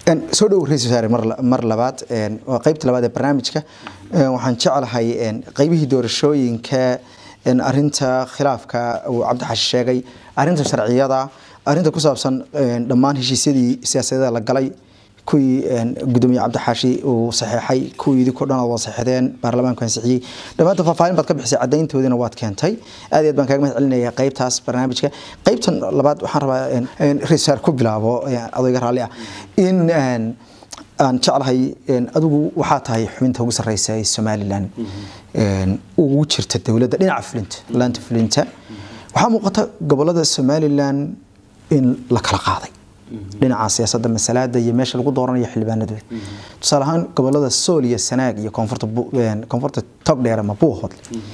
soo dhow ra-isul wasaare mar labaad waa qeybta labaad ee barnaamijka waxaan jeclahay qeybihii doorashooyinka arinta khilaafka uu cabdixashi sheegay arinta sharciyada arinta ku saabsan dhammaan heshiisyadii siyaasadeeda la galay kuwii gudoomiye cabdixaashi uu saxeexay kuwii idinko dhan waa saxeexdeen baarlamaanku ansixiyey dhammaanta faahfaahin baad ka bixisay caddayntoodiina waad keentay aad iyo aad baan kaaga mahad celinaya qaybtaas barnaamijka qaybtan labaad waxaan rabaa raisaar ku bilaabo adayga raalli ah in aan jeclahay adigu waxaa tahay xubinta ugu sarreysa ee somalilan ugu jirta dowladda dhinaca fulinta laanta fulinta waxaa muuqata gobolada somalilan in la kala qaaday dhinaca siyaasadda masalaada iyo meesha lagu dooranayo xildhibaanadooda tusaale ahaan gobolada sool iyo sanaag iyo koonfurta koonfurta togdheer ama buuhood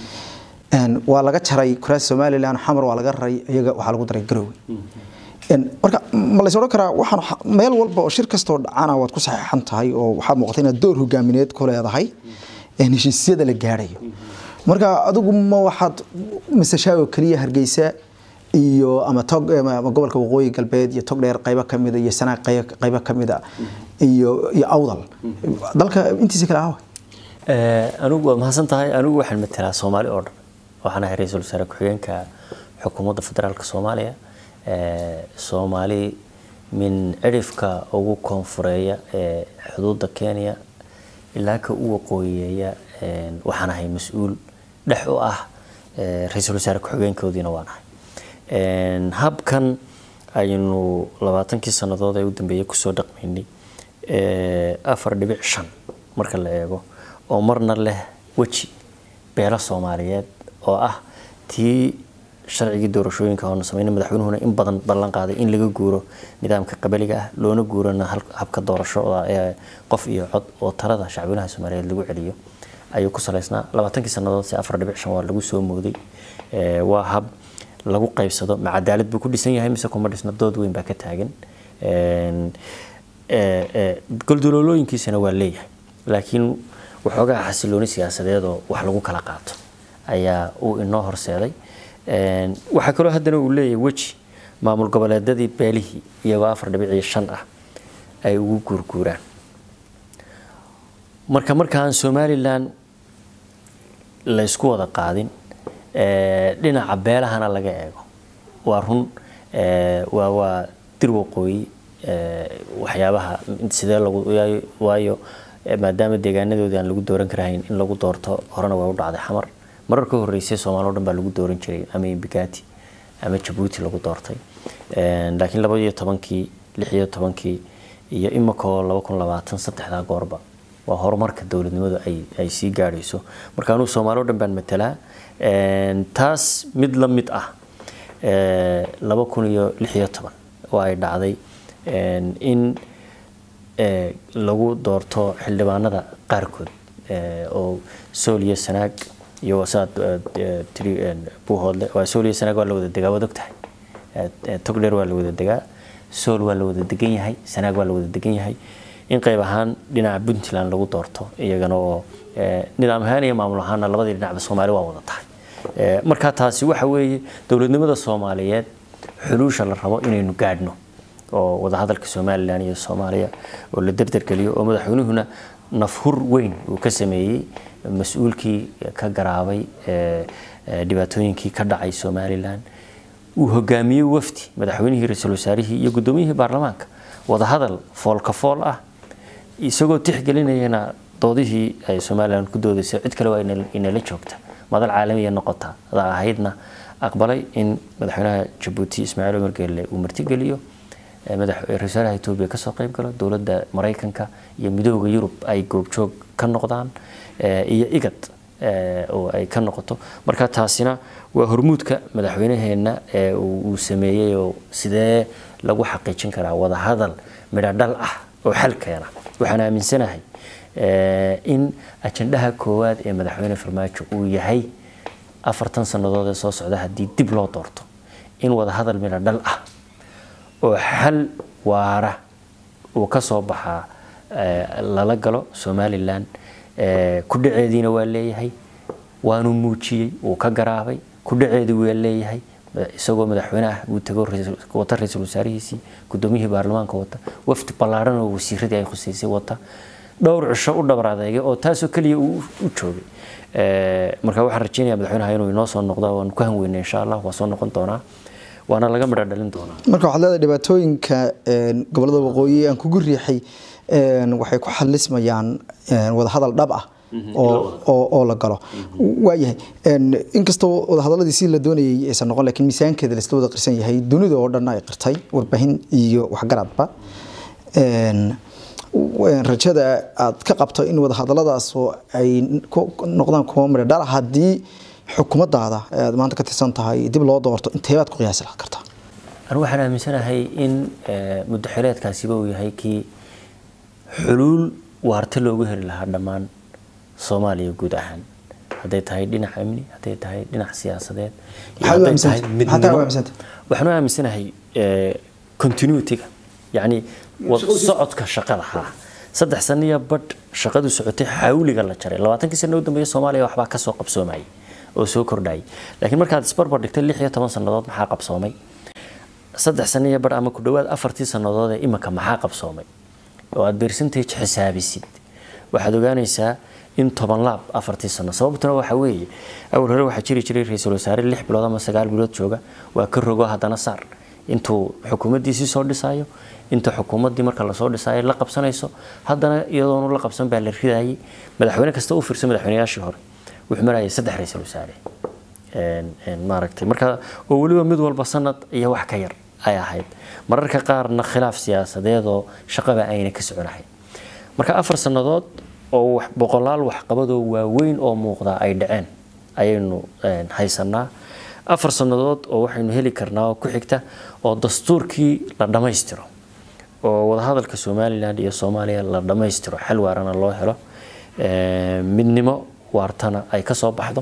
waa laga jaray kuraas somalilan xamar waa laga raray iyaga waxaa lagu daray garowe marka ma lays odhan karaa waxaan meel walba oo shir kastoo dhacana waad ku saxeexan tahay oo waxaa muuqata inaad door hogaamineed ku leedahay heshiisyada la gaadhayo marka adigu ma waxaad masashaago keliya hargeysa iyo ama tog ama gobolka waqooyi galbeed iyo togdheer qaybo kamida iyo sanaag qaybo kamida iyo iyo awdal dalka intiisa kale ahawa anigu waa mahadsan tahay anigu waxaan matelaa soomaali oo dhan waxaan ahay ra-iisul wasaare ku-xigeenka xukuumadda federaalka soomaaliya soomaali min cidhifka ugu koonfureeya ee xuduudda kenya ilaa ka u waqooyiyeeya waxaan ahay mas-uul dhex u ah ra-iisul wasaare ku-xigeenkoodiina waan ahay habkan aynu labaatankii sannadood ee u dambeeyey kusoo dhaqmaynay afar dhibic shan marka la eego oo marna leh weji beelo soomaaliyeed oo ah tii sharcigii doorashooyinka oona sameynay madaxweynuhuna in badan ballan qaaday in laga guuro nidaamka qabaliga ah loona guurana habka doorashada ee qof iyo cod oo talada shacbinaha soomaaliyeed lagu celiyo ayuu ku salaysnaa labaatankii sannadood se afar dhibic shan waa lagu soo mooday waa hab lagu qaybsado ma cadaalad buu ku dhisan yahay mise kuma dhisna dood weyn baa ka taagan goldoloolooyinkiisana waa leeyahay laakiin waxoogaa xasilooni siyaasadeed oo wax lagu kala qaato ayaa uu inoo horseeday waxaa kaloo haddana uu leeyahay weji maamul goboleedadii beelihii iyagoo afar dhibic iyo shan ah ay ugu guurguuraan marka markaan somalilan laysku wada qaadin dhinaca beelahana laga eego waa run waa waa dir waqooyi waxyaabaha sidee lagu waayo maadaama deegaanadoodii aan lagu dooran karahayn in lagu doorto horena waa u dhacday xamar marar ka horreysay soomaali o dhan baa lagu dooran jiray ama imbigati ama jabuuti lagu doortay laakiin laba iyo tobankii lix iyo tobankii iyo imikoo laba kun labaatan saddexdaa goorba waa horumarka dowladnimadu ay ay sii gaadhayso marka anugu soomaali o dhan baan matelaa taas mid la mid ah laba kun iyo lix iyo toban oo ay dhacday in lagu doorto xildhibaanada qaarkood oo sool iyo sanaag iyo saad tiri buuhoodle waa sool iyo sanaag waa la wada degaa waad ogtahay togdheer waa la wada degaa sool waa la wada degan yahay sanaag waa la wada degan yahay in qayb ahaan dhinaca puntland lagu doorto iyagana oo nidaam ahaan iyo maamul ahaanna labadii dhinacba soomaali waa wada tahay marka taasi waxa weeye dowladnimada soomaaliyeed xuluusha la rabo inaynu gaadhno oo wadahadalka somalilan iyo soomaaliya oo la derdergeliyo oo madaxweynuhuna nafhur weyn uu ka sameeyey mas-uulkii ka garaabay dhibaatooyinkii ka dhacay somalilan uu hogaamiyey wafdi madaxweynihii ra-iisul wasaarihii iyo guddoomiyihii baarlamaanka wadahadal foolka fool ah isagoo tixgelinayana doodihii ay somalilan ku doodaysay cid kale waa inala joogta madal caalamiya noqota adaa ahaydna aqbalay in madaxweynaha jabuuti ismaaciil umar geelle uu martigeliyo ra-isul wasaaraha etoobiya kasoo qayb galo dowladda maraykanka iyo midooda yurub ay goobjoog ka noqdaan iyo igad oo ay ka noqoto marka taasina waa hormuudka madaxweynaheenna ee uu sameeyey oo sidee lagu xaqiijin karaa wadahadal midho dhal ah oo xal keena waxaan aaminsanahay in ajandaha koowaad ee madaxweyne farmaajo uu yahay afartan sannadood ee soo socda haddii dib loo doorto in wadahadal midho dhal ah oo xal waara uu ka soo baxaa lala galo somalilan kudhaceediina waa leeyahay waanu muujiyey wuu ka garaabay kudhaceedu waa leeyahay isagoo madaxweyne ah uu tago wata ra-iisul wasaarihiisii gudoomiyihii baarlamaanka wata wafdi ballaaran oo wasiiradii ay khuseysay wata dhowr cisho u dhabar adeegay oo taasoo keliya uu u joogay marka waxaan rajeynaya madaxweynaha inuu inoo soo noqdo waan ku hanweynay insha allah waa soo noqon doonaa waana laga midho dhalin doonaa marka waxaad leedahay dhibaatooyinka gobolada waqooyi aan kugu riixay waxay ku xalismayaan wadahadal dhab ah oo la galo waayahay inkastoo wadahadaladii si la doonayay aysan noqon lakiin miisaankeeda laisla wada qirsan yahay dunida oo dhan ay qirtay warbaahin iyo waxgaradba rajada aad ka qabto in wadahadaladaas ay noqdaan kuwa midho dhala haddii xukuumadaada aad maanta ka tirsan tahay dib loo doorto inteebaad ku qiyaasi kartaa anu waxaan aaminsanahay in muddo xileedkaasiba uu yahay kii xuluul waarta loogu heli lahaa dhammaan soomaaliya guud ahaan hadday tahay dhinac amni hadday tahay dhinac siyaasadeed waxaan u aaminsanahay continuityga yacni socodka shaqada haa saddex saniya badh shaqadu socotay xawliga la jaray labaatankii sano u dambeeya soomaaliya waxbaa kasoo qabsoomayay oo soo kordhayay laakiin markaad isbarbar dhigtay lix iyo toban sannadood maxaa qabsoomay saddex saniya badh ama ku dhowaad afartii sannadood ee iminka maxaa qabsoomay oo aad percentage xisaabisid waxaad ogaanaysaa in toban laab afartii sano sababtuna waxa weeye awal hore waxaa jiri jiray ra-iisul wasaare lix bilood ama sagaal bilood jooga waa ka rogo haddana saar intuu xukuumaddiisii soo dhisayo inta xukuumaddii marka lasoo dhisayo la qabsanayso haddana iyadoonu la qabsan baa la ridayay madaxweyne kasta u fiirsan madaxweynayaashii hore wuxuu marayay saddex ra-iisul wasaare maaragtay marka oo weliba mid walba sanad iyo wax ka yar ay ahayd mararka qaarna khilaaf siyaasadeed oo shaqaba ayna ka soconahay marka afar sannadood oo boqolaal waxqabadoo waaweyn oo muuqda ay dhaceen ayaynu haysanaa afar sannadood oo waxaynu heli karnaa oo ku xigta oo dastuurkii la dhammaystiro oo wadahadalka somalilan iyo soomaaliya la dhammaystiro xal waarana loo helo midnimo waartana ay kasoo baxdo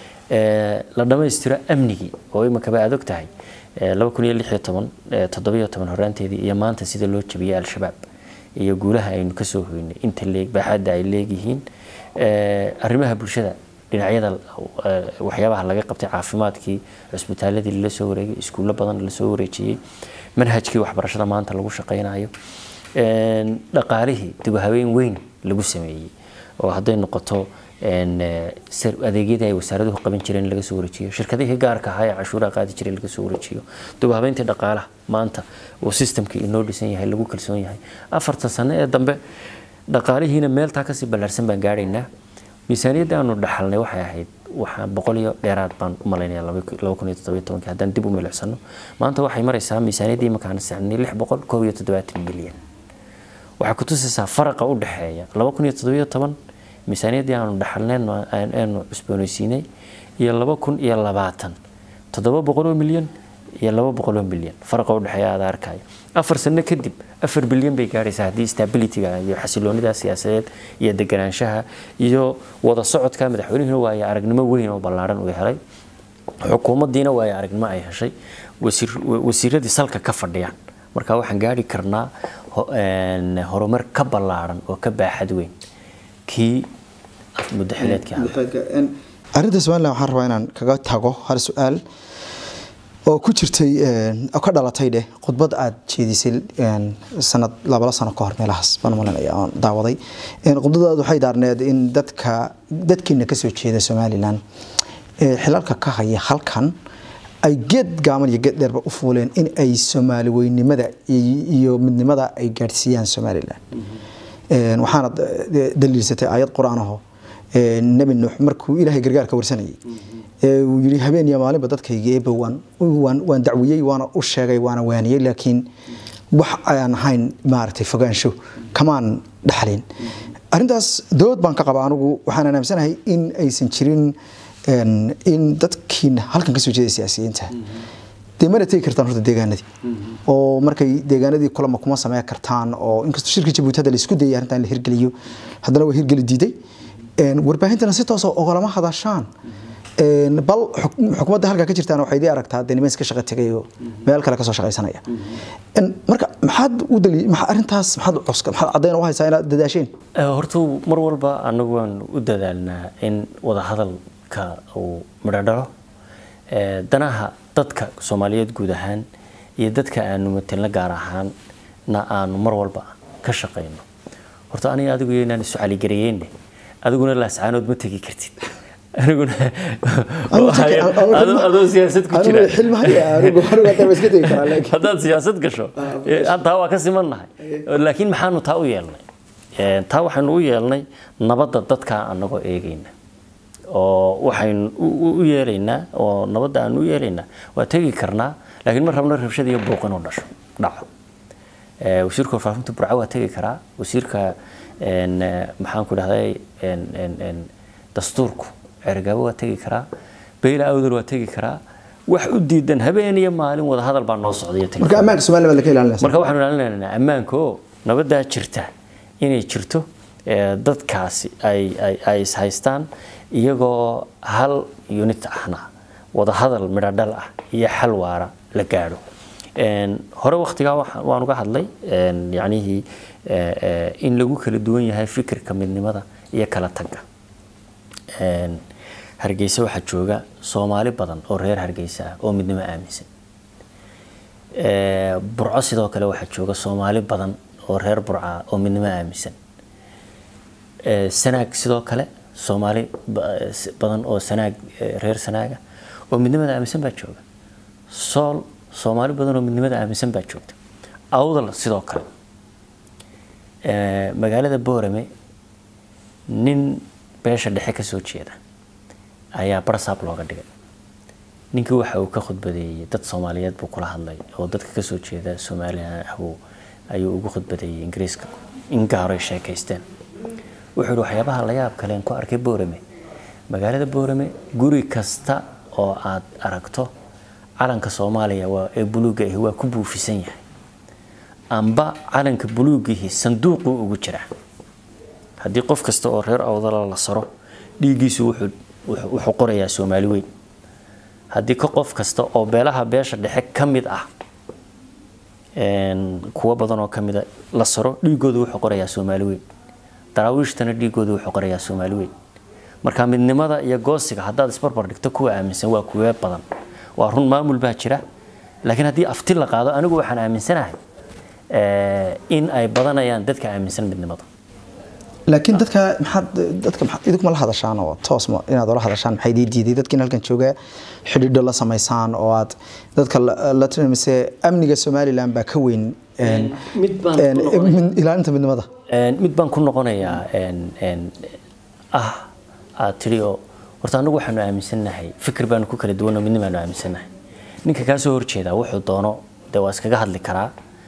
la dhammaystiro amnigii oo iminkaba aad og tahay laba kun iyo lix iyo toban toddobiyo toban horaanteedii iyo maanta sida loo jabiyey al-shabaab iyo guulaha aynu kasoo hoynay inta leeg baaxadda ay leegyihiin arrimaha bulshada dhinacyada waxyaabaha laga qabtay caafimaadkii cusbitaaladii lala soo wareegay iskuullo badan lasoo wareejiyey manhajkii waxbarashada maanta lagu shaqaynayo dhaqaalihii dib habeen weyn lagu sameeyey oo hadday noqoto adeegyadii ay wasaaraduhu qaban jireen laga soo wareejiyo shirkadihii gaarka ahaa ee cashuuraha qaadi jiray laga soo wareejiyo dubahabeyntii dhaqaalaha maanta oo systemkii inoo dhisan yahay lagu kalsoon yahay afartan sano ee dambe dhaqaalihiina meeltaa kasii ballaarsan baan gaadhaynaa miisaaniyadda aanu dhaxalnay waxay ahayd waxaa boqol iyo dheeraad baan u malaynayaa laba kun iyo toddobiyo tobankii haddaan dib u milicsano maanta waxay maraysaa miisaaniyaddii imankaan sacnay lix boqol koob iyo toddobaatan milyan waxay ku tusaysaa faraqa u dhexeeya laba kun iyo toddobiyo toban miisaaniyaddii aanu dhaxalneen aanu cusboonaysiinay iyo laba kun iyo labaatan toddoba boqol oo milyan iyo laba boqol oo milyan faraqa u dhexeeya aad arkaya afar sano kadib afar bilyan bay gaadhaysaa haddii stabilityga iyo xasiloonida siyaasadeed iyo deganaanshaha iyo wada socodka madaxweynuhuna waayo aragnimo weyn oo ballaaran uu helay xukuumaddiina waayo aragnimo ay heshay wasiiradii salka ka fadhiyaan marka waxaan gaadhi karnaa horumar ka ballaaran oo ka baaxad weyn kii muddo xileedkii arrinta somalilan waxaan rabaa inaan kaga tago hal su-aal oo ku jirtay oo ka dhalatay dheh khudbad aad jeedisay sanad labala sano ka hor meelahaas baan malinaya aan daawaday khudbadaad waxay daarneed in dadka dadkeena kasoo jeeda somalilan xilalka ka haya halkan ay geed gaaman iyo geed dheerba u fuuleen in ay soomaali weynimada iyo midnimada ay gaadhsiiyaan somalilan waxaana daliilsatay aayad qur-aan aho nebi nuux markuu ilaahay gargaarka warsanayay uu yiri habeen iyo maalinba dadkayga eeba waan waan dacwiyey waana u sheegay waana waaniyey laakiin wax aan ahayn maaragtay fogaansho kamaan dhaxlin arrintaas dood baan ka qaba anigu waxaan aaminsanahay in aysan jirin in dadkiina halkan kasoo jeeda siyaasiyiinta dee mana tegi kartaan horta deegaanadii oo markay deegaanadii kulama kuma sameyn kartaan oo inkastoo shirka jabuuti hadda la isku dayay arrintan la hirgeliyo haddana waa hirgeli diiday warbaahintana si toos ogolama hadashaan bal xukuumadda halkaa ka jirtaan waxay idii aragtaa dee niman iska shaqo tegay oo meel kale kasoo shaqaysanaya marka maxaad u dali arrintaas maxaad cuska maxaad caddayn u haysaa inaad dadaasheen horta mar walba anagu waan u dadaalnaa in wadahadalka uu midho dhalo danaha dadka soomaaliyeed guud ahaan iyo dadka aanu matelna gaar ahaanna aanu mar walba ka shaqayno horta aniga adigu inaan isu caligariyeyne adiguna laascaanood ma tegi kartid aniguna adoo siyaasad ku jira haddaad siyaasad gasho taa waa ka simannahay laakiin maxaanu taa u yeelnay taa waxaynu u yeelnay nabadda dadkaa anagoo eegayna oo waxaynu u yeelaynaa oo nabadda aanu u yeelaynaa waa tegi karnaa laakiin ma rabno rabshad iyo buuq inuu dhasho dhaco wasiirka warfaafinta burco waa tegi karaa wasiirka maxaan ku dhahday dastuurku cergaabo waa tegi karaa beyla awdal waa tegi karaa wax u diidan habeen iyo maalin wada hadal baa noo socday marka ammaanka Soomaaliya la ka ilaalinaysa marka waxaanu ilaalinaynaa ammaanka oo nabadaa jirta inay jirto dadkaasi ay ay ay is haystaan iyagoo hal unit ahna wada hadal midho dhal ah iyo xal waara la gaadho hore waktigaa waan uga hadlay yacnihii in lagu kala duwan yahay fikirka midnimada iyo kala tagga hargeysa waxaa jooga soomaali badan oo reer hargeysa ah oo midnimo aaminsan burco sidoo kale waxaa jooga soomaali badan oo reer burca ah oo midnimo aaminsan sanaag sidoo kale soomaali badan oo sanaag reer sanaaga oo midnimada aaminsan baa jooga sool soomaali badan oo midnimada aaminsan baa joogta awdal sidoo kale magaalada boorame nin beesha dhexe kasoo jeeda ayaa barsaab looga dhigay ninkii waxa uu ka khudbadeeyey dad soomaaliyeed buu kula hadlay oo dadka kasoo jeeda soomaaliya ahuu ayuu ugu khudbadeeyey ingiriiska in gaaroy sheekaysteen wuxuu yihi waxyaabaha la yaab kale ku arkay boorame magaalada boorame guri kasta oo aad aragto calanka soomaaliya waa ee buluuga ahi waa ku buufisan yahay amba calanka buluugihi sanduuquu ugu jiraa haddii qof kasta oo reer awdala la saro dhiiggiisu wuxuu qorayaa soomaali weyn haddii ka qof kasta oo beelaha beesha dhexe ka mid ah kuwo badan oo ka mida la saro dhiigooda wuxuu qorayaa soomaali weyn daraawiishtana dhiigooda wuxuu qorayaa soomaali weyn marka midnimada iyo goosiga haddaad isbarbar dhigto kuwa aaminsan waa kuwee badan waa run maamul baa jira laakiin haddii afti la qaado anigu waxaan aaminsanahay in ay badanayaan dadka aaminsan midnimada laakiin dadka maxaad dadka maxaad idinku ma la hadashaan oo toos ma inaad ula hadashaan maxay idin diiday dadkiin halkan jooga xidhiidho la samaysaan oo aad dadka la tilmaamise amniga somaliland baa ka weyn ilaalinta midnimada mid baan ku noqonayaa ah aad tidhi oo horta anagu waxaanu aaminsannahay fikir baanu ku kala duwan oo midna baanu aaminsannahay ninka kaa soo horjeedaa wuxuu doono dee waa iskaga hadli karaa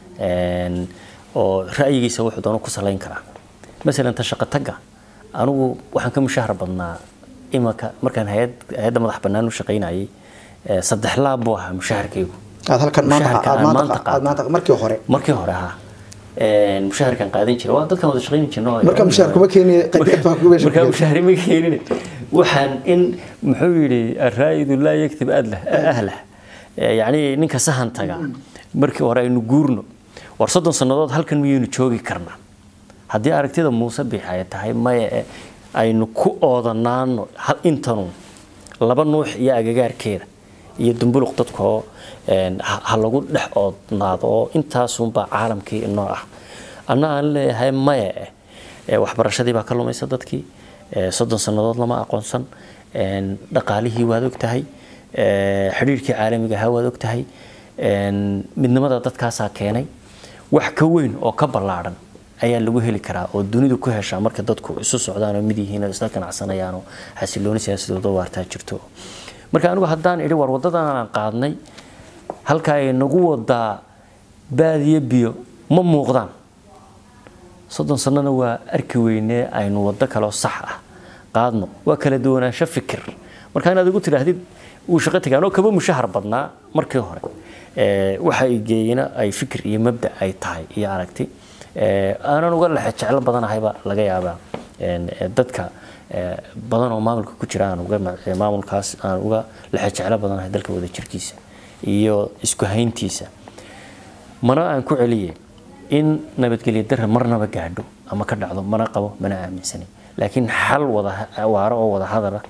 oo ra'yigiisa wuxuu doono ku salayn karaa masalan ta shaqo tagga anigu waxaan ka mushahar badnaa imanka markaan hayad hay-adda madax bannaan u shaqaynayay saddex laab buu ahaa mushaharkaygu aad halkan maanta markii hore markii hore ha mushaharkan qaadan jira waa dadkan wada shaqayn jirno marka mushahar kuma keeni marka mushahar ma keenin waxaan in muxuu yidhi araa'idu laa yaktib adlah ahlah yacni ninka sahan taga markii hore aynu guurno war soddon sannadood halkan miyaynu joogi karnaa haddii aragtida muuse biix ay tahay maya aynu ku oodanaano intanu laba nuux iyo agagaarkeeda iyo dumbuluq dadkoo ha lagu dhex oodnaado oo intaasunbaa caalamkii inoo ah anna aan leeyahay maya eh waxbarashadii baa ka lumaysa dadkii soddon sannadood lama aqoonsan dhaqaalihii waad og tahay xidhiirkii caalamiga ahaa waad og tahay midnimada dadkaasaa keenay wax ka weyn oo ka ballaadhan ayaa lagu heli karaa oo dunidu ku heshaa marka dadku isu socdaan oo mid yihiin oo isla ganacsanayaan oo xasilooni siyaasadooda waartaa jirto marka anigu haddaan idhi war waddadan aan qaadnay halka ay nagu wadaa baadiyo biyo ma muuqdaan soddon sannana waa arki weynee aynu waddo kaloo sax ah qaadno waa kala duwanaansho fikir marka inaad igu tidhaahdid wuu shaqo tagaan oo kaba mushahar badnaa markii hore waxa ay geeyina ay fikir iyo mabda ay tahay iyo aragti aanan uga lexe jeclo badanahayba laga yaabaa dadka badan oo maamulka ku jira aan uga maamulkaas aan uga lexe jeclo badanahay dalka wada jirkiisa iyo isku hayntiisa mana aan ku celiye in nabadgelyo darre marnaba gaadho ama ka dhacdo mana qabo mana aaminsanin laakiin xal wada waaro oo wada hadala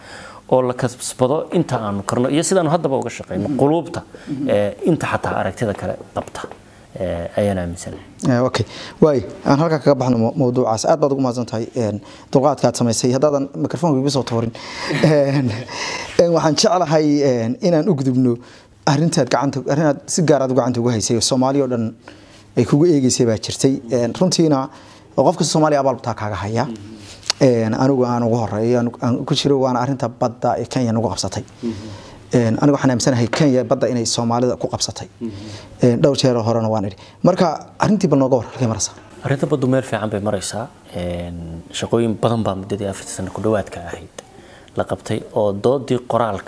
oo la kasbado inta aanu karno iyo sidaanu haddaba uga shaqeyno quluubta ee, inta xataa aragtida kale qabta ee, ayaan aaminsanahay Eh, okay waay aan halkaa kaga baxno mo- mawduucaas aad baad ugu mahadsan tahay een, dulqaadka aad samaysay haddaadan mikrofoonka igu soo toorin Een, een, waxaan jeclahay een, inaan u gudubno arrintaad gacanta arrintaad si gaar aad gacanta ugu haysay oo soomaali oo dhan ay kugu eegeysay baa jirtay Een, runtiina oo qof kasta soomaaliya abaalbtaa kaaga haya Een, anigu aan ugu horeeyo aan- aan ku jiro waana arrinta badda ee kenya nagu qabsatay Een, anigu waxaan aaminsanahay kenya badda inay soomaalida ku qabsatay Een, dhowr jeer oo horena waan idhi marka arrintii bal nooga war halkay maraysaa arrinta baddu meel fiican bay maraysaa Een, shaqooyin badan baa muddadii afarta sano ku dhowaadka ahayd la qabtay oo doodii qoraalka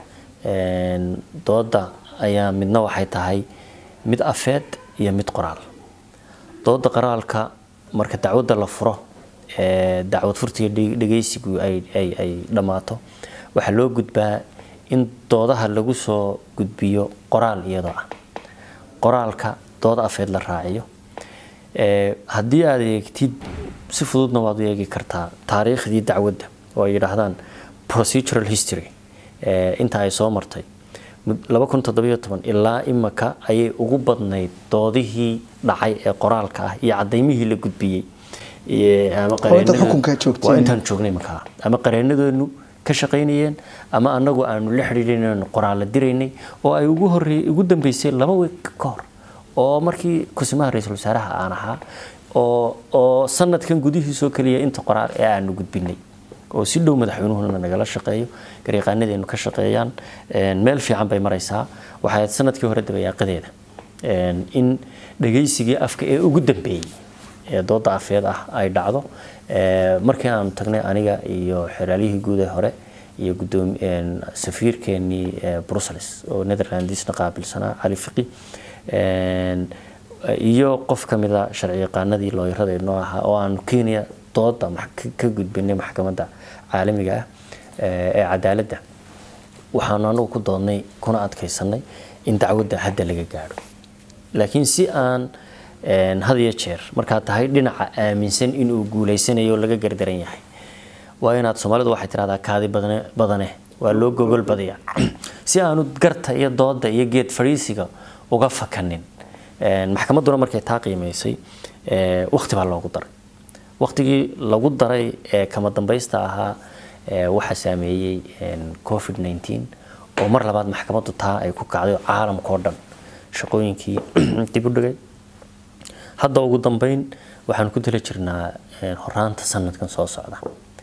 een, dooda ayaa midna waxay tahay mid afeed iyo mid qoraal dooda qoraalka marka dacwadda la furo ee dacwad furtiga dheg- dhegeysigu ay ay ay dhammaato waxaa loo gudbaa in doodaha lagu soo gudbiyo qoraal iyadoo ah qoraalka dood afeed la raaciyo Ee, haddii aad eegtid si fududna waad u eegi kartaa taariikhdii dacwadda oo ay yidhaahdaan procedural history ee, inta ay soo martay Mud- 2017 ilaa imaka ayay ugu badnayd doodihii dhacay ee qoraalka ah iyo cadaymihii la gudbiyey Ee, ama Oo intaad qareenada- xukunka joogteen. waa intaan joognay markaa ama qareenadeenu ka shaqaynayeen ama anagu aanu la xidhiidhinayn qoraala diraynay oo ay ugu horreey ugu dambeysay laba week ka hor oo markii kusimaha ra-iisul wasaaraha aan ahaa oo oo sanadkan gudihiisoo keliya inta qoraal ee aanu gudbinay oo si dhow madaxweynuhuna nagala shaqeeyo garyaqaanadeenu ka shaqeeyaan Een, meel fiican bay maraysaa waxay ahayd sanadkii hore dabayaaqadeeda Een, in dhagaysigii afka ee ugu dambeeyey ee dooda afeed ah ay dhacdo Ee, markii aan tagnay aniga iyo xeraalihii guud ee hore iyo gudoomi een, safiirkeenii ee, brussels oo netherlandisna qaabilsanaa cali fiqi Een, iyo qof ka mid a sharci yaqaanadii looyarada noo ahaa oo aan kenya dooda max- ka- ka gudbinay maxkamadda caalamiga ah ee ee cadaaladda waxaanu anagu ku doodnay kuna adkaysanay in dacwadda hadda laga gaadho laakiin si aan een, had iyo jeer markaad tahay dhinaca aaminsan inuu guuleysanayo oo laga gardaran yahay waa inaad soomaalidu waxay tirahdaa kaadi badane badane waa loo gogol badiya si aanu garta iyo dooda iyo geed fadhiisiga uga fakanin Een, maxkamadduna markay taa qiimaysay ee, waqti baa loogu daray waqtigii lagu daray ee kama dambaysta ahaa ee, waxaa saameeyey een, covid 19 oo mar labaad maxkamaddu taa ay ku kacday oo caalamkao dhan shaqooyinkii dib u dhigay hadda ugu dambeyn waxaan ku dila jirnaa een, horaanta sanadkan soo socda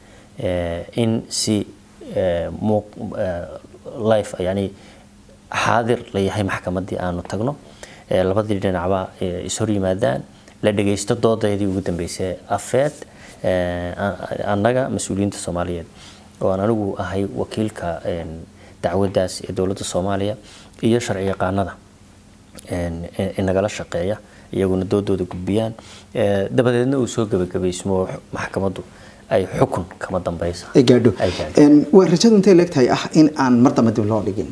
Ee, in si ee, muuq- ee, live yani xaadir la yahay maxkamaddii aanu tagno ee, labadii dhinacba ee, is hor yimaadaan la dhagaysto doodaydii ugu dambeysay afeed ee, a- annaga mas-uuliyiinta soomaaliyeed oo aan anigu ahay wakiilka een, dacwaddaas ee dowladda soomaaliya iyo sharci yaqaanada een, in- in nagala shaqeeya iyaguna doodooda gudbiyaan Ee, dabadeedna uu soo gebagabaysmo maxkamaddu ay xukun kama dambaysa ay gaadho ay gaadho Een, waa rajadu intay leegtahay ah in aan mar dambe dib loo dhigin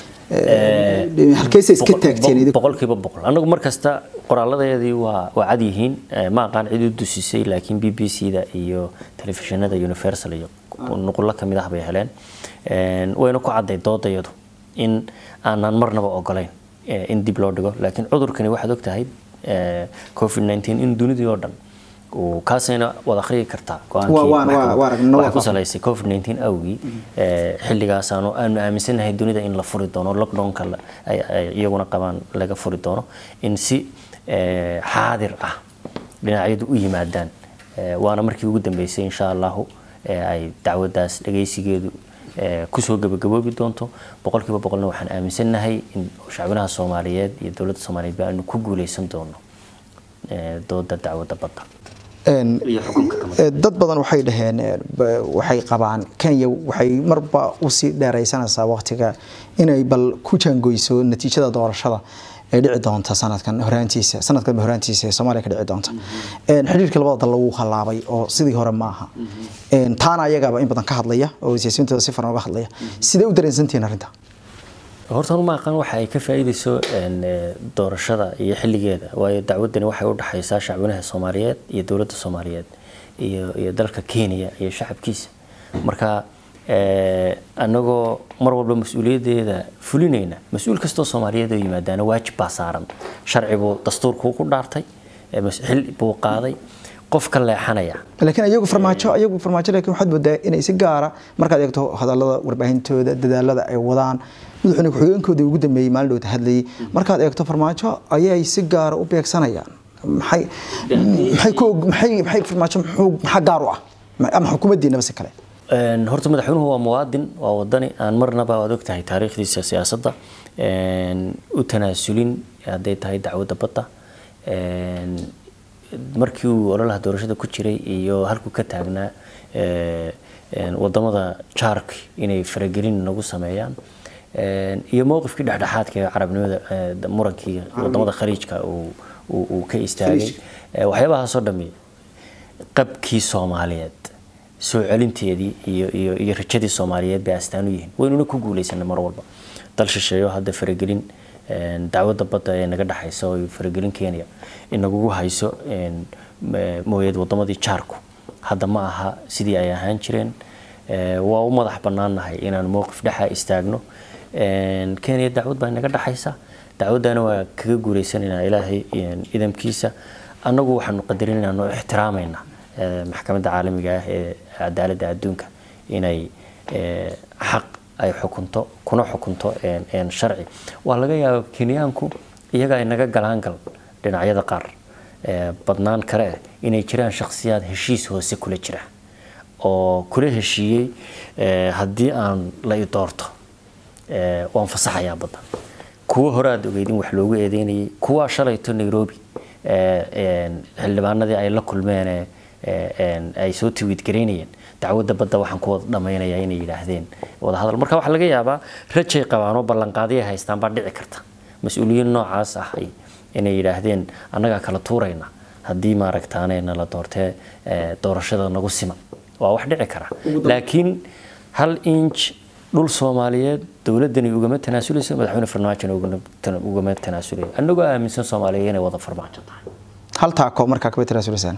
Ee, halkeysa iska Boqol- taagteen boqol- idinku boqolkiiba boqol anagu markasta qoraaladeedii waa waa cad yihiin Eh, ma aqaan cid u dusisay laakiin b b c da iyo telefishinada universal iyo nuqullo ka mid ah bay heleen Een, wayna ku cadday doodayadu in aanan marnaba ogolayn eh, in dib loo dhigo laakiin cudurkani waxaad ogtahay eh, covid 19 in dunidii oo dhan uu kaasayna wada akhriyi kartaa go-aankii Waa- waa- waa- maxkamadda. waa aragnay, waa Waxay ku fahmay. salaysay covid 19 awgii ee, xilligaas aanu aanu aaminsanahay dunida in la furi doono lockdownka la- ay- ay iyaguna qabaan laga furi doono in si ee, xaadir ah dhinacyadu u yimaadaan Ee, waana markii ugu dambeysay insha allahu ee ay dacwadaas dhagaysigeedu ee, kusoo gabagaboobi doonto boqolkiiba boqolna waxaan aaminsanahay in shacbinaha soomaaliyeed iyo dowladda soomaaliyeed ba aanu ku guuleysan doono ee, dooda dacwadda badda Een, iyo xukunka kama ee, dad badan waxay dhaheen ee, ba- waxay qabaan kenya waxay marba usii dheeraysanaysaa waqtiga inay bal ku jaangoyso natiijada doorashada ee dhici doonta sanadkan horaantiisa sanadkan horaantiisa ee soomaaliya ka dhici doonta Een, xiriirka labada dal lagu halaabay oo sidii hore ma aha Een, taana ayagaaba in badan ka hadlaya oo siyaasiyiintooda si faran uga hadlaya sidee u dareensantihiin arrinta horta anu ma aqaan waxa ay ka faa'iideyso een, ee, doorashada iyo xilligeeda waayo dacwadani waxay u dhaxaysaa shacbinaha soomaaliyeed iyo dowladda soomaaliyeed iyo iyo dalka kenya iyo shacabkiisa marka annagoo mar walba mas-uuliyaddeeda fulinayna mas-uul kastoo soomaaliyeed oo yimaadaana waajib baa saaran sharci buu dastuurkuu ku dhaartay xil buu qaaday qof ka leexanaya laakiin iyagu farmaajo iyagu farmaajo laakiin waxaad moodaa inay si gaara markaad eegto hadallada warbaahintooda dadaalada ay wadaan madaxweyne ku-xigeenkooda ugu dambeeyey maalin dhowta hadlayay markaad eegto farmaajo ayay si gaara u beegsanayaan maxay maxay ku maxay maxay farmaajo muxuu maxaa gaar u ah ama xukuumaddiinaba si kale horta madaxweynuhu waa muwaadin waa wadani aan marnaba waad ogtahay taariikhdiisa siyaasadda u tanaasulin hadday tahay dacwadda badda markii uu ololaha doorashada ku jiray iyo halkuu ka taagnaa wadamada jaark inay faragelin nagu sameeyaan iyo mowqifkii dhexdhexaadka ee carabnimada murankii wadamada khaliijka uu ka istaagay waxyaabahaasoo dhami qabkii soomaaliyeed soo celinteedii iyo iyo iyo rajadii soomaaliyeed bay astaan u yihiin waynuna ku guulaysanay mar walba dal shisheeyo hadda faragelin dacwadda badda ee naga dhexaysa oo faragelin kenya inagugu hayso mooyeed wadamadii jaarku hadda ma aha sidii ay ahaan jireen waa u madax bannaannahay inaan mowqif dhexa istaagno kenya dacwad baa inaga dhexaysa dacwaddana waa kaga guulaysanaynaa ilaahay idamkiisa annagu waxaanu qadarinaynaa oo ixtiraamaynaa maxkamadda caalamiga ah ee cadaaladda adduunka inay xaq ay xukunto kuna xukunto sharci waa laga yaaba kenyaanku iyaga ay naga galaan gal dhinacyada qaar badnaan kale ah inay jiraan shakhsiyaad heshiis hoose kula jira oo kula heshiiyey haddii aan la i doorto waan fasaxayaa badda kuwa hore aad ogeyd in wax loogu eedeynayay kuwaa shalayto nairobi xildhibaanadii ay la kulmeen ay soo tiwiid garaynayeen dacwadda badda waxaan ku wada dhammaynayaa inay yidhaahdeen wadahadal marka waxaa laga yaabaa rajay qabaan oo ballanqaadiya haystaan baa dhici karta mas-uuliyiin noocaas ah inay yidhaahdeen annagaa kala tuurayna haddii maaragtaane nala doortee doorashada nagu siman waa wax dhici kara laakiin hal inch dhul soomaaliyeed dowladani ugama tanaasulayso madaxweyne farmaajona ugama tanaasulaya annagoo aaminsan soomaaliya inay wada farmaajo tahay hal taako markaa kaba tanaasulasaan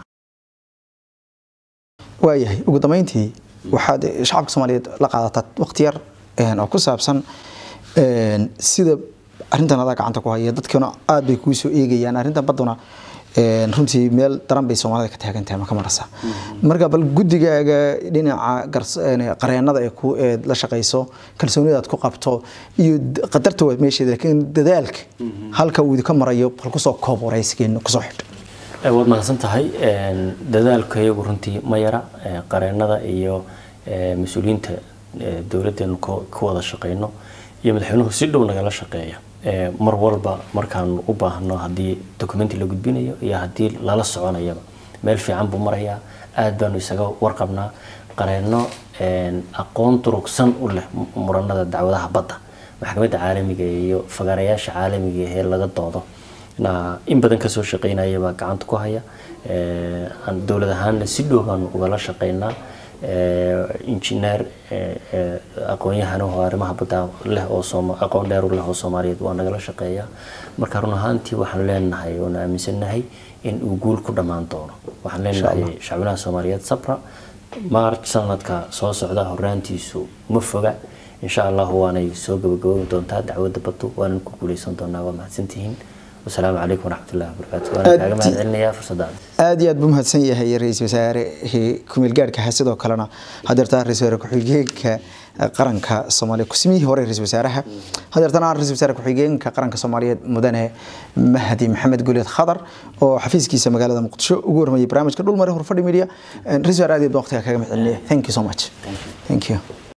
waayahay ugu dambeyntii waxaad shacabka soomaaliyeed la qaadataa waqti yar oo ku saabsan sida arrintan adaa gacanta ku haya dadkuna aad bay kuu soo eegayaan arrintan badduna runtii meel daran bay soomaalida ka taagan tahay maka marasa marka bal guddigaaga dhinaca qareenada ee ku eed la shaqayso kalsoonida aad ku qabto iyo qadarta waa meesheeda laakiin dadaalka halka uu idinka marayo bal kusoo koob waraysigeena kusoo xidh waad mahadsan tahay dadaalka iyagu runtii ma yara qareenada iyo mas-uuliyiinta dowladdeenu ku wada shaqeyno iyo madaxweynuhu si dhow nagala shaqeeya mar walba markaan u baahno haddii documenti la gudbinayo iyo haddii lala soconayaba meel fiican buu marayaa aad baanu isaga warqabnaa qareeno aqoon durugsan u leh muranada dacwadaha badda maxkamadda caalamiga iyo fagaarayaasha caalamiga ee laga doodo in badan kasoo shaqeynaya baa gacanta ku haya dowlad ahaanna si dhow baanu ugala shaqeynaa injineer aqoon-yahan oo arrimaha badda leh oo aqoon dheer u leh oo soomaaliyeed waa nagala shaqeeyaa marka run ahaantii waxaan leenahay oon aaminsannahay in uu guul ku dhammaan doono waxaan leenahay shacbinaha soomaaliyeed sabra march sanadka soo socda horaantiisu ma foga insha allahu waanay soo gabagaboobi doontaa dacwadda baddu waanan ku guuleysan doonaa waa mahadsantihiin wasalaamu calaykum waraxmat ullahi wabarakaatu waana kaaga mahad celinayaa fursaddaada aad iyo aad buu mahadsan yahay ra-iisul wasaare kumeel gaadhka sidoo kalena hadeertaa ra-isul wasaare ku-xigeenka qaranka soomaaliya kusimihii hore ra-isul wasaaraha hadeertana ra-isul wasaare ku-xigeenka qaranka soomaaliyeed mudane mahdi maxamed guleed khadar oo xafiiskiisa magaalada muqdisho ugu warmayay barnaamijka dhulmare horfadhi media ra-isul wasaare aad iyo aad waqtiga kaga mahad celinaya thank you so much thank you